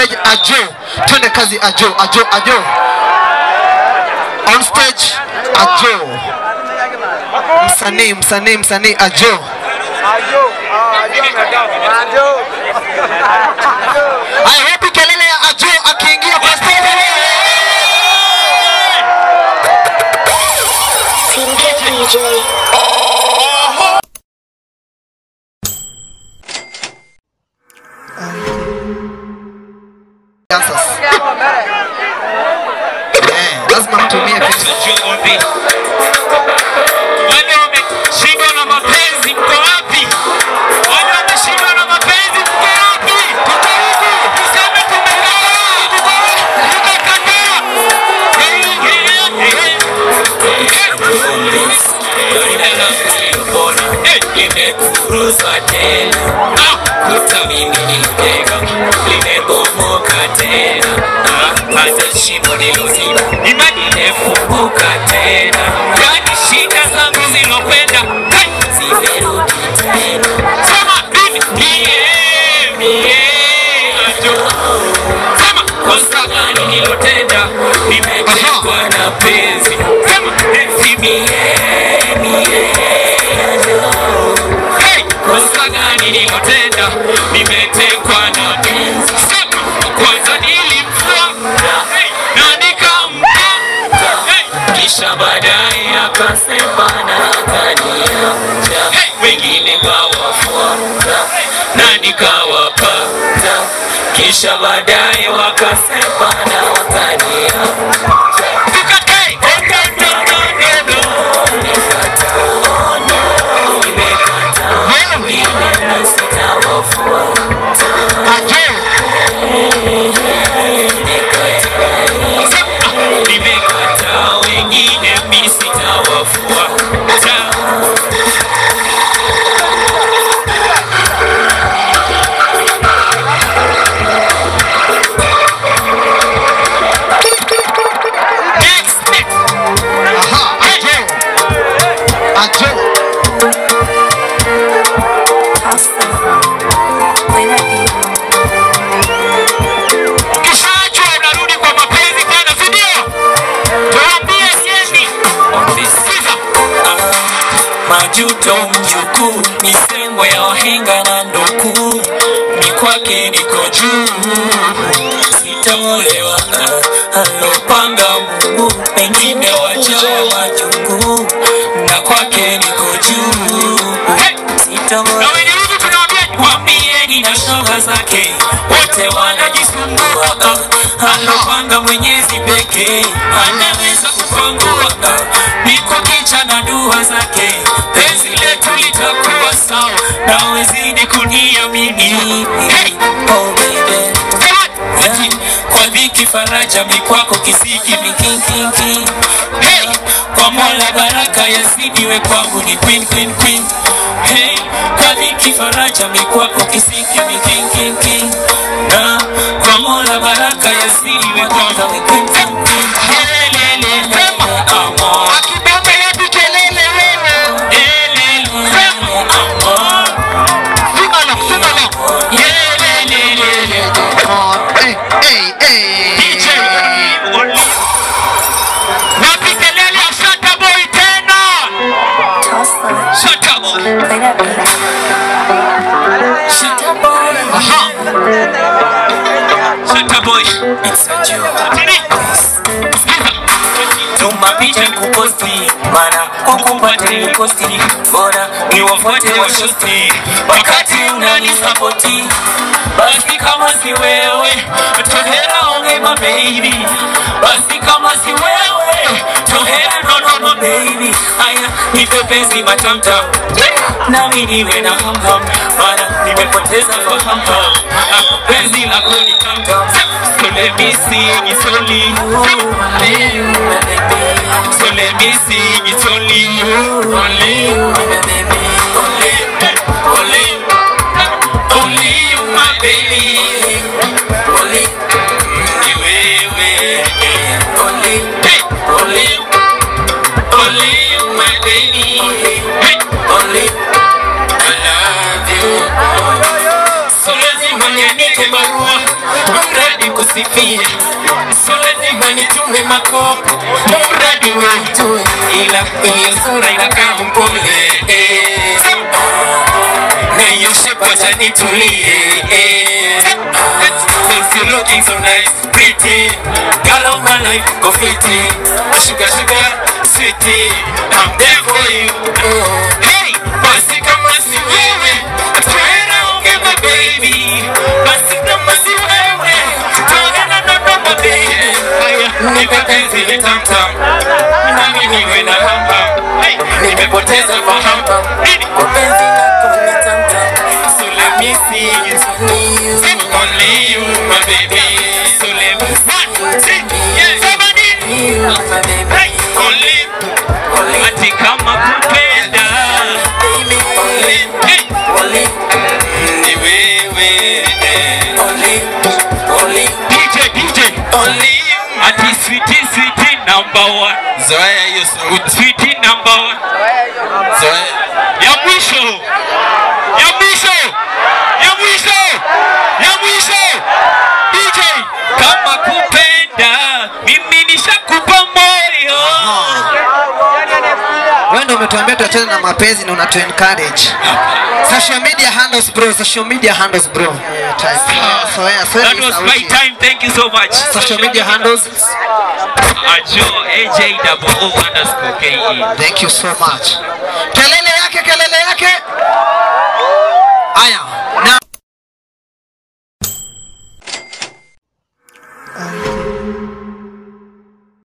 stage Ajo. Twende kazi Ajo, Ajo, Ajo. On stage Ajo. Msanii, msanii, msanii Ajo. Haya, wapi kelele ya Ajo akiingia kwa stage? Team K DJ. Dancers. Eh, lazima mtumie vitu. Wale wameshindwa na mapenzi, mko wapi? Wale wameshindwa na mapenzi, mko wapi? Tuko huku, tuseme tumekataa, tumekataa. Hey, hey, hey. Limekuruza tena Ah, kuta mimi nilitega limebomoka tena Ah, hata shimo niloziba imani imefunguka tena yani shida zangu zilopenda hey, zimerudi tena sema mimi mie mie ajo sema kosa gani nilotenda nimetekwa na penzi sema penzi mie mie Hey, kosa gani nilotenda nimetekwa na penzi sema kwanza nilimfuata hey, na nikampa hey, kisha baadaye akasema na akaniacha hey, wengine kawafuata na nikawapata kisha baadaye wakasema na wakaniacha Hey, hey, hey, hey, hey, hey. Nimekataa wengine mi sitawafuata Next, next. Aha, Ajo. Ajo. Ukishaachwa unarudi kwa mapenzi tena, si ndio? Tuambie siendi. Sikiza. majuto mjukuu misemo ya wahenga na ndoku ni kwake niko juu sitaolewa ah, alopanga mungu pengine wachawa majungu na kwake niko juu Hey! sitaolewa Na wenye wivu tunawaambia Mwambieni na shoga zake wote wanajisumbua, ah, alopanga Mwenyezi pekee anaweza kupangua. ah, Niko kicha na dua zake, penzi letu litakuwa sawa, na wezidi kuniamini. Hey! Oh, baby. Hey! Kwa dhiki faraja mikwako kisiki mikinkinki hey! Kwa mola baraka yazidiwe kwangu ni queen queen queen hey! Kwa dhiki faraja mikwako kisiki mikinkinki na kwa mola baraka yazidiwe kwangu ni queen queen queen Helelele, amor. Akibamba yapi kelele wewe? Helelele, amor. Sima na, sima na. Helelele. Oh, eh, eh, eh. DJ Wapi kelele ya Shata Boy tena? Shata Boy. Aha. Shata Boy. It's a joke. Tini. Sikiza. tuma picha kuposti mana kukupata nilikosti bora ni wafuate washosti wakati unanisapoti basi kama si wewe tohera onge mabebi basi kama si wewe tohera nono mabebi aya nipe penzi matamtam nami niwe na hamham mana nimepoteza fahamham Ah, penzi lako ni tamtam so let me sing it's only you So let me sing, it's only you, only you, only, only, only you, my baby, only, ni wewe, only, hey, only, only you, my baby, hey, only, I love you. So lazima niandike barua, mradi nisifie so lazima nitume makopo mradi wetu ila hiyo sura inakaa mpole eh. na hiyo shepu acha nitulie eh. Since you looking so nice, pretty Girl of my life, go fitty Sugar, sugar, sweetie I'm there for you Hey, basi kama si wewe Twenda onge my baby Basi kama si wewe Twenda no no my baby Haya, nipe penzi ni tam tam Nami niwe na ham ham Hey, nimepoteza fahamu Nini? Kwa penzi lako ni tam tam So let me see you Only you, my baby. So let me one, two, yeah, somebody. Hey, only, ati kama kupenda. Only, hey, ni wewe. DJ, DJ. Only you. Ati sweetie, sweetie number one. Zoea hiyo sauti. Sweetie number one. Zoea. Ya mwisho. Ya mwisho. Ya mwisho. Ya mwisho. DJ, kama kupenda mimi nishakupa moyo. wewe ndio umetuambia tuachane na mapenzi na unatu encourage social media handles bro social media handles bro so yeah so That was my time. Thank you so much. social media handles Ajo AJ double O underscore KE. thank you so much kelele yake kelele yake haya